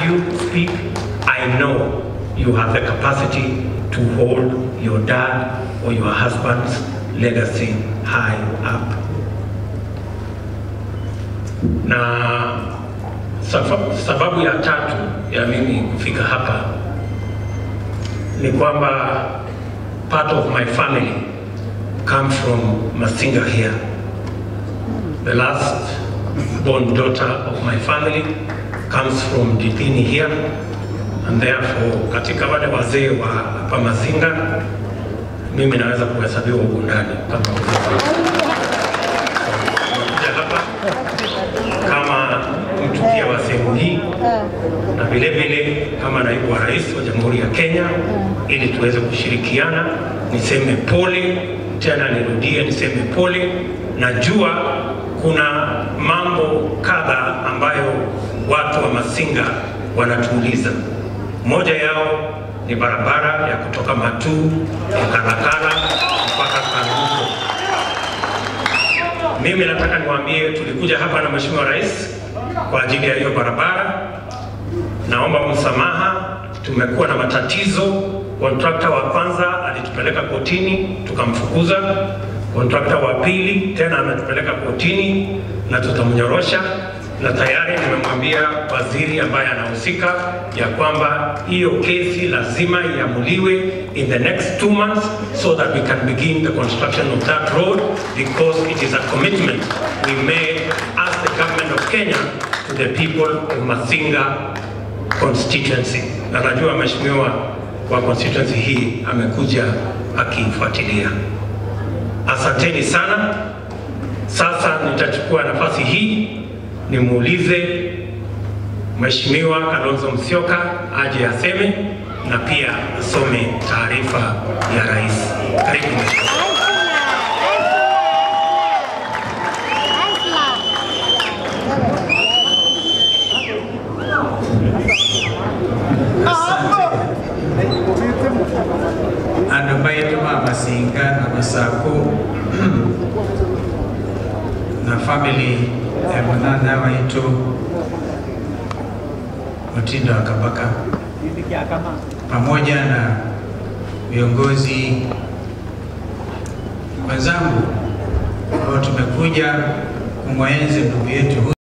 you speak, I know you have the capacity to hold your dad or your husband's legacy high up. Na safa- sababu ya tatu ya mimi kufika hapa ni kwamba part of my family come from Masinga here. The last born daughter of my family comes from Dithini here and therefore katika wale wazee wa hapa Masinga mimi naweza kuhesabiwa huko ndani kama Nimekuja hapa kama mtu pia wa sehemu hii na vile vile kama naibu wa rais wa Jamhuri ya Kenya, ili tuweze kushirikiana. Niseme pole tena, nirudie niseme pole. Najua kuna mambo kadha ambayo watu wa Masinga wanatuuliza. Moja yao ni barabara ya kutoka Matuu ya Karakara mpaka Karuko. Mimi nataka niwaambie, tulikuja hapa na Mheshimiwa Rais kwa ajili ya hiyo barabara. Naomba msamaha, tumekuwa na matatizo. Kontrakta wa kwanza alitupeleka kotini tukamfukuza. Kontrakta wa pili tena ametupeleka kotini na tutamnyorosha, na tayari nimemwambia waziri ambaye anahusika ya kwamba hiyo kesi lazima iamuliwe in the next two months so that we can begin the construction of that road because it is a commitment we made as the government of Kenya to the people of Masinga constituency, na najua mheshimiwa wa constituency hii amekuja akifuatilia. Asanteni sana. Sasa nitachukua nafasi hii nimuulize Mheshimiwa Kalonzo Musyoka aje aseme na pia asome taarifa ya rais. Karibu mheshimiwa. andå maitå ma masinga na masako na family ya mwanana waitu mtindo wa kabaka pamoja na viongozi wenzangu ambao tumekuja kumwenzi ndugu yetu huyu